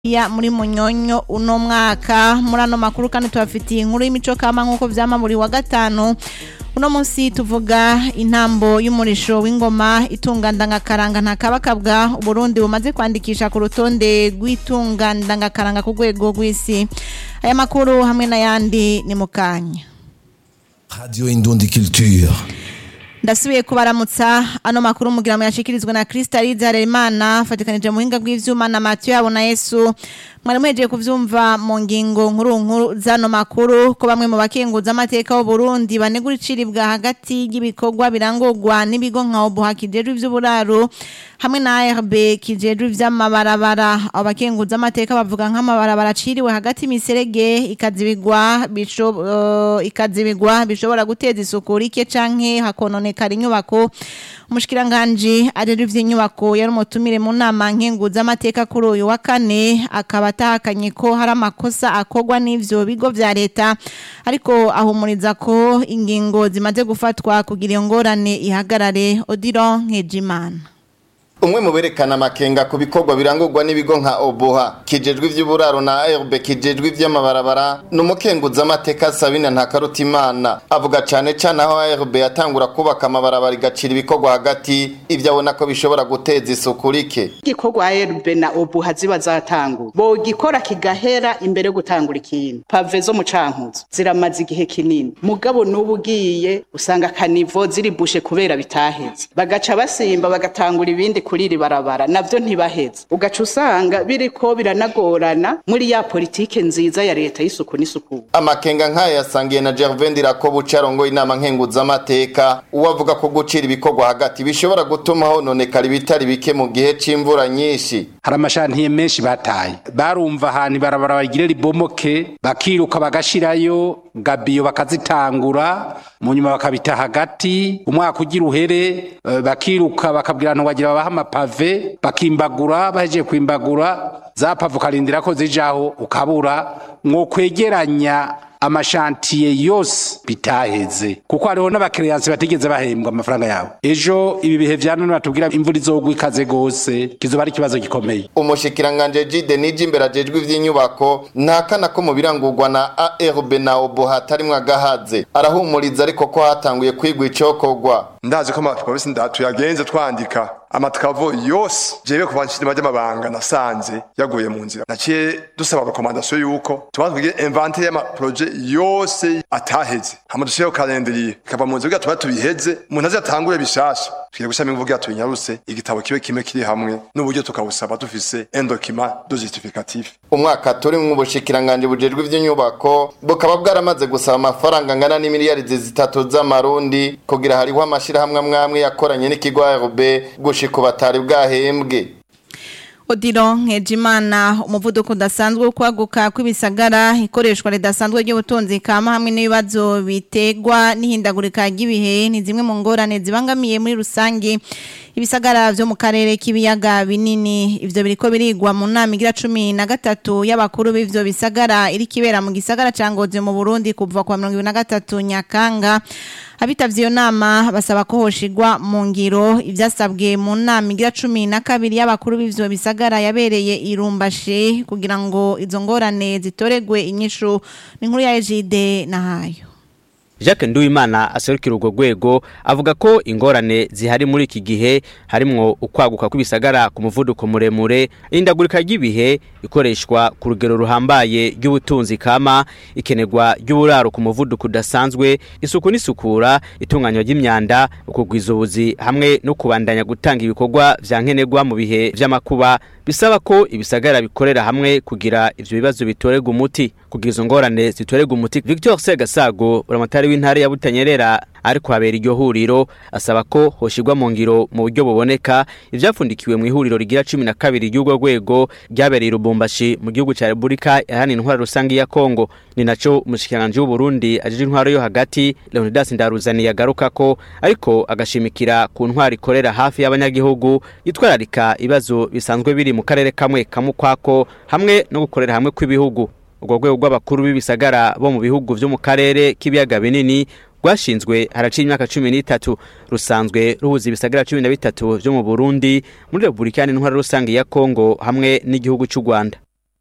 ya muri munyonyo uno mwaka muri ano makuru kandi tubafitiye inkuru y'imico kama nk'uko vyama buri wa gatanu uno munsi tuvuga intambo y'umurisho w'ingoma itunga ndangakaranga ntakabakabwa uburundi bumaze kwandikisha ku rutonde rw'itunga ndangakaranga ku rwego rw'isi aya makuru hamwe n'ayandi ni mu kanya Radio Indundi Culture. ndasubiye kubaramutsa ano makuru mugira mu yashikirizwa na Kristalize Harerimana fatikanije mu buhinga bw'ivyuma na Mathieu yabo na Yesu mwari muhejeje kuvyumva mu ngingo nkuru nkuru zano makuru ko bamwe mu bakenguza amateka y'u Burundi banegura iciribwa hagati y'ibikorwa birangurwa n'ibigo nka Obuha kijejwe ivy'uburaro hamwe na ARB kijejwe ivy'amabarabara abo bakenguza amateka bavuga nk'amabarabara aciriwe hagati miserege ikazibigwa bisho uh, ikazibigwa bishobora guteza isuku rike canke hakononekara inyubako umushikiranganje arero ivy'inyubako yari umutumire mu nama nkenguza amateka kuri uyu wa kane akaba atahakanye ko hari amakosa akorwa n'ivyo bigo vya leta ariko ahumuriza ko ingingo zimaze gufatwa kugira iyo ngorane ihagarare Odilo Nkejimana umwe mu berekana amakenga ku bikorwa birangurwa n'ibigo nka oboha kijejwe ivy'uburaro na ARB kijejwe ivy'amabarabara ni umukenguza amateka Sabina Ntakarutimana avuga cane cane aho ARB yatangura kubaka amabarabara igacira ibikorwa hagati ivyo abona ko bishobora guteza isuku rike igikorwa ARB na obuha ziba zatangura bogikora kigahera imbere yo gutangura ikintu pave zo mu cankuzo ziramaze igihe kinini mugabo n'ubu ugiye usanga kanivo ziri bushe kubera bitaheze bagaca basimba bagatangura ibindi kuri iri barabara navyo ntibaheze ugaca usanga biriko biranagorana muri ya politike nziza ya leta y'isuku n'isuku amakenga nk'aya yasangiye na Gervain Ndirakobu carongoye inama nkenguza amateka uwo avuga ko gucira ibikorwa hagati bishobora gutuma hononekara ibitari bike mu gihe c'imvura nyinshi hari amashantiye menshi bataye barumva ahantu ibarabara bagire ribomoke bakiruka bagashirayo gabiyo bakazitangura mu nyuma bakabita hagati umwaka ugira uhere eh, bakiruka bakabwira abantu bagira babaha amapave bakimbagura bahejeje kwimbagura za pave ukarindira ko zijaho ukabura mwo kwegeranya amashantiye yose bitaheze kuko hariho n'abakiriyansi batigeze bahembwa amafaranga yabo ejo ibi bihe vya none batubwira imvura izogwa ikaze gose kizoba ari ikibazo gikomeye umushikiranganje Jide nije imbere ajejwe ivy'inyubako ntakana ko mu birangurwa na ARB na oboha hatarimwo agahaze arahumuriza ariko ko hatanguye kwigwa icokorwa ndazi ko amapolisi ndatu yagenze twandika amatkavo yose jewe kuva nshirima ry'amabanga nasanze yaguye mu nzira naciye dusaba rekomandasiyo yuko tubanza kugira inventaire y'amaproje yose ataheze hama dushireho kalendriye kava mu nzira kugira tuba tubiheze umuntu aze atangure bishasha tugiye gushiramo imvugo tuyinyaruse igitabo kibe kimwe kiri hamwe n'uburyo tukabusaba dufise un document de justificatif umwaka turi mu bushikiranganje bujejwe ivy'inyubako bukaba bwaramaze gusaba amafaranga angana n'imiliyaridi zitatu z'amarundi kugira hariho amashirahamwe amwe amwe yakoranye n'ikigo ARB gushika batari bwahembwe Odilo Nkejimana umuvuduko udasanzwe wo kwaguka kw'ibisagara ikoreshwa ridasanzwe ry'ubutunzi kama hamwe n'ibibazo bitegwa n'ihindagurika ry'ibihe ni zimwe mu ngorane zibangamiye muri rusange ibisagara vyo mu karere k'ibiyaga binini ivyo biriko birigwa mu nama igira cumi na gatatu y'abakuru b'ivyo bisagara iri kibera mu gisagara ca Ngozi mu Burundi kuva kwa mirongo ibiri na gatatu Nyakanga abitavye iyo nama basaba ko hoshigwa mu ngiro ivyasabwe mu nama igira cumi na kabiri y'abakuru b'ivyo bisagara yabereye irumbashe kugira ngo izo ngorane zitoregwe inyishu ni inkuru ya Ejide nahayo Jacques Nduwimana aserukira urwo rwego avuga ko ingorane zihari muri iki gihe harimwo ukwaguka kw'ibisagara ku muvuduko muremure indagurika ry'ibihe ikoreshwa ku rugero ruhambaye ry'ubutunzi kama ikenerwa ry'uburaro ku muvuduko udasanzwe isuku n'isukura itunganywa ry'imyanda ukugwiza ubuzi hamwe no kubandanya gutanga ibikorwa vya nkenerwa mu bihe vy'amakuba bisaba ko ibisagara bikorera hamwe kugira ivyo bibazo bitorerwa umuti kugira izo ngorane zitorerwa umuti Victor Segasago uramatari w'intara ya Butanyerera ariko habera iryo huriro asaba ko hoshirwa mu ngiro mu buryo buboneka ivyafundikiwe mu ihuriro rigira 12 ry'urwo rwego ryabereye Lubumbashi mu gihugu ca Republika yahana intwara rusangi ya Kongo ni naco umushikiranganje w'u Burundi ajije intwaro yo hagati Leonidas Ndaruzani yagaruka ko ariko agashimikira ku ntwara ikorera hafi y'abanyagihugu yitwararika ibibazo bisanzwe biri mu karere kamwe kamukwako hamwe no gukorera hamwe kw'ibihugu urwo rwego rw'abakuru b'ibisagara bo mu bihugu vyo mu karere k'ibiyaga binini rwashinzwe haraciye imyaka cumi n'itatu rusanzwe ruhuza ibisagara cumi na bitatu vyo mu burundi muri repubulika y'intwara rusange ya kongo hamwe n'igihugu c'u rwanda